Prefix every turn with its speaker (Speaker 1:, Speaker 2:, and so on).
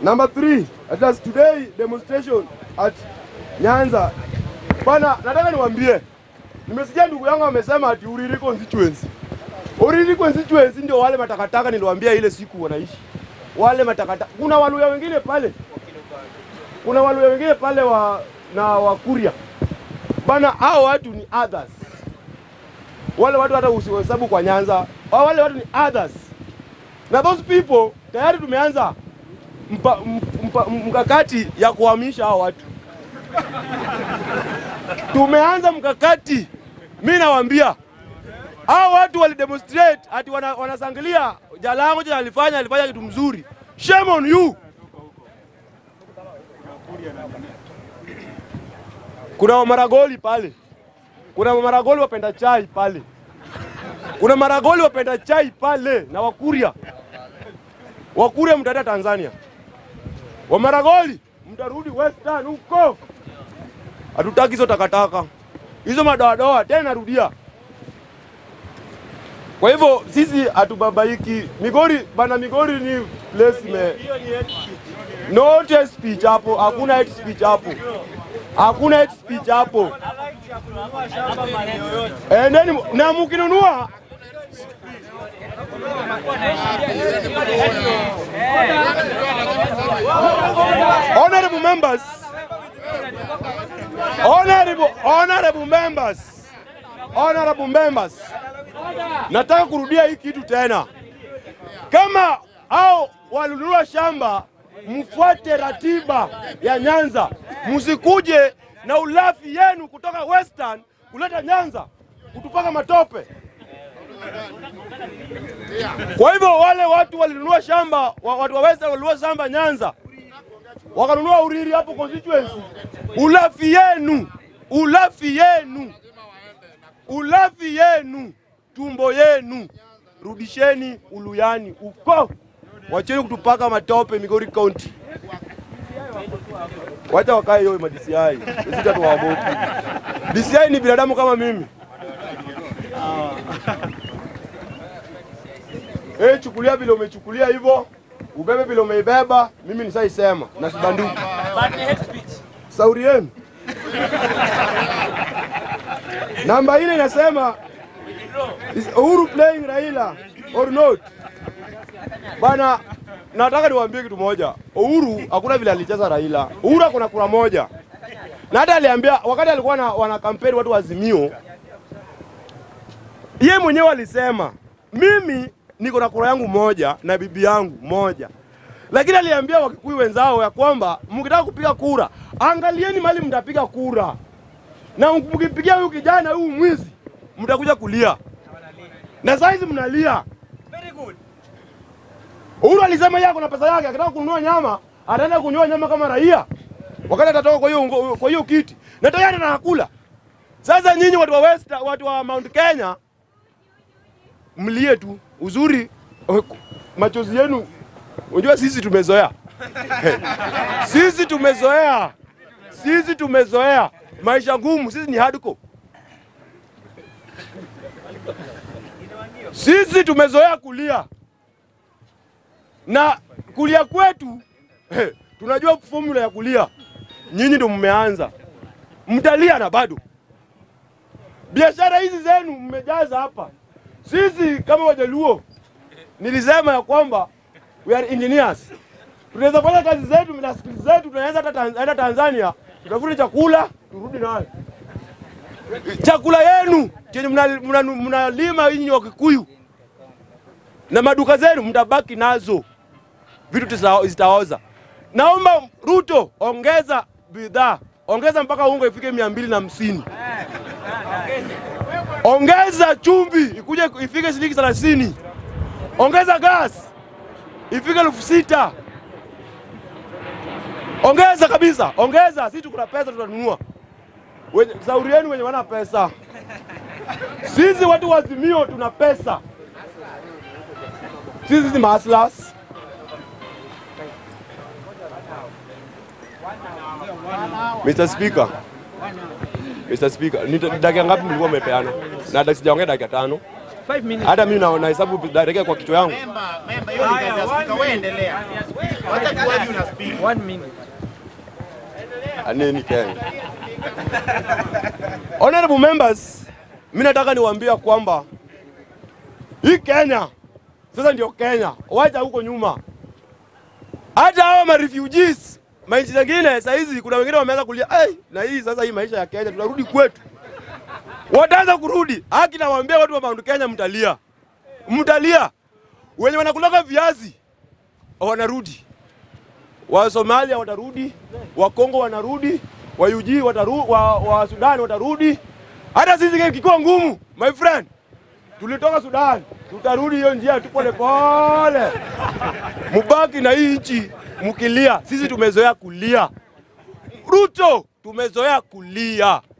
Speaker 1: Number three, at last today demonstration at Nyanza. Bana, nataka niwaambie, nimesikia ndugu yangu amesema ati Uriri constituency. Uriri constituency ndio wale matakataka niliwaambia ile siku wanaishi wale matakataka. Kuna Waluya wengine pale, kuna Waluya wengine pale wa na Wakuria bana, hao watu ni others. Wale watu hata usihesabu kwa Nyanza, wale watu ni others, na those people tayari tumeanza mpa, mpa, mkakati ya kuhamisha hao watu. Tumeanza mkakati, mi nawaambia hao watu walidemonstrate ati wana, wanasangilia Jalango jana alifanya alifanya kitu mzuri. Shame on you. Kuna maragoli pale, kuna maragoli wapenda chai pale, kuna maragoli wapenda chai pale na Wakuria. Wakuria mtaenda Tanzania, Wamaragoli mtarudi Western huko. Hatutaki hizo takataka hizo madoadoa tena, narudia. Kwa hivyo sisi hatubabaiki. Migori bana, Migori ni place ime no hate speech hapo, hakuna hate speech hapo, hakuna hate speech hapo. Endeni na mkinunua honorable members, honorable, honorable members, honorable members, nataka kurudia hii kitu tena. Kama au walinunua shamba, mfuate ratiba ya Nyanza, msikuje na ulafi yenu kutoka Western kuleta Nyanza kutupaka matope. Kwa hivyo wale watu walinunua shamba, wa- watu wa Western walinunua shamba Nyanza, wakanunua Uriri hapo constituency. Ulafi yenu, ulafi yenu, ulafi yenu, tumbo yenu, rudisheni Uluyani uko, wacheni kutupaka matope Migori County. Wacha wakae hiyo ma DCI, sisi hatuwaogopi. DCI ni binadamu kama mimi. Eh, chukulia vile umechukulia hivyo, ubebe vile umeibeba, mimi nisaisema na sibanduki. Sauri yenu. Namba ile inasema is Uhuru playing Raila or not? Bana, nataka niwaambie kitu moja. Uhuru hakuna vile alicheza Raila. Uhuru akona kura moja. Na hata aliambia wakati alikuwa na, wana kampeni watu wa Azimio, yeye mwenyewe alisema mimi niko na kura yangu moja na bibi yangu moja, lakini aliambia Wakikuyu wenzao ya kwamba mkitaka kupiga kura, angalieni mali mtapiga kura, na mkipigia huyu kijana huyu mwizi, mtakuja kulia, na saizi mnalia. Uhuru alisema yeye kuna pesa yake, akitaka kununua nyama ataenda kununua nyama kama raia, wakati atatoka kwa hiyo ngo- kwa hiyo kiti, na tayari anakula. Sasa nyinyi watu wa West, watu wa Mount Kenya mlie tu. Uzuri machozi yenu, unajua sisi tumezoea sisi tumezoea, sisi tumezoea maisha ngumu. Sisi ni hardcore, sisi tumezoea kulia na kulia kwetu tunajua formula ya kulia. Nyinyi ndio mmeanza, mtalia na bado biashara hizi zenu mmejaza hapa. Sisi kama Wajaluo nilisema ya kwamba we are engineers, tunaweza fanya kazi zetu na skills zetu, tunaweza hata Tanz- hata Tanzania tutafute chakula turudi nayo. Chakula yenu chenye mnalima mna, mna, mnalima nyinyi wa Kikuyu na maduka zenu mtabaki nazo, vitu tisa- zitaoza. Naomba Ruto, ongeza bidhaa, ongeza mpaka unga ifike mia mbili na hamsini ongeza chumvi ikuje ifike shilingi thelathini, ongeza gas ifike elfu sita ongeza kabisa, ongeza. Sisi tuko na pesa, tutanunua. Wenye- Shauri yenu wenye wana pesa, sisi watu wa Azimio tuna pesa, sisi ni mahaslas. Mr. Speaker, Mr. Speaker, ni dakika ngapi mlikuwa mmepeana? Na sijaongea dakika tano.
Speaker 2: Five minutes.
Speaker 1: Hata mimi naona hesabu direct kwa kichwa yangu.
Speaker 3: Memba, memba, hiyo ni kazi ya spika. Wewe endelea. Wacha kuwaji una speak.
Speaker 2: One minute.
Speaker 1: Aneni Kenya. Honorable members, mimi nataka niwaambia kwamba hii Kenya sasa ndio Kenya, wacha huko nyuma. Hata hao ma refugees manchi zingine saa hizi kuna wengine wameanza kulia, hey, na hii sasa hii maisha ya Kenya tunarudi kwetu. Wataanza kurudi. Haki nawaambia watu wa Mount Kenya mtalia. Mtalia. Wenye wanakulaga viazi wanarudi wa Somalia watarudi, wa Kongo wanarudi, wa UG wataru, wa, wa Sudan watarudi. Hata sisi kikuwa ngumu, my friend, tulitoka Sudan, tutarudi hiyo njia tu pole pole. Mubaki na hii nchi mkilia, sisi tumezoea kulia. Ruto tumezoea kulia.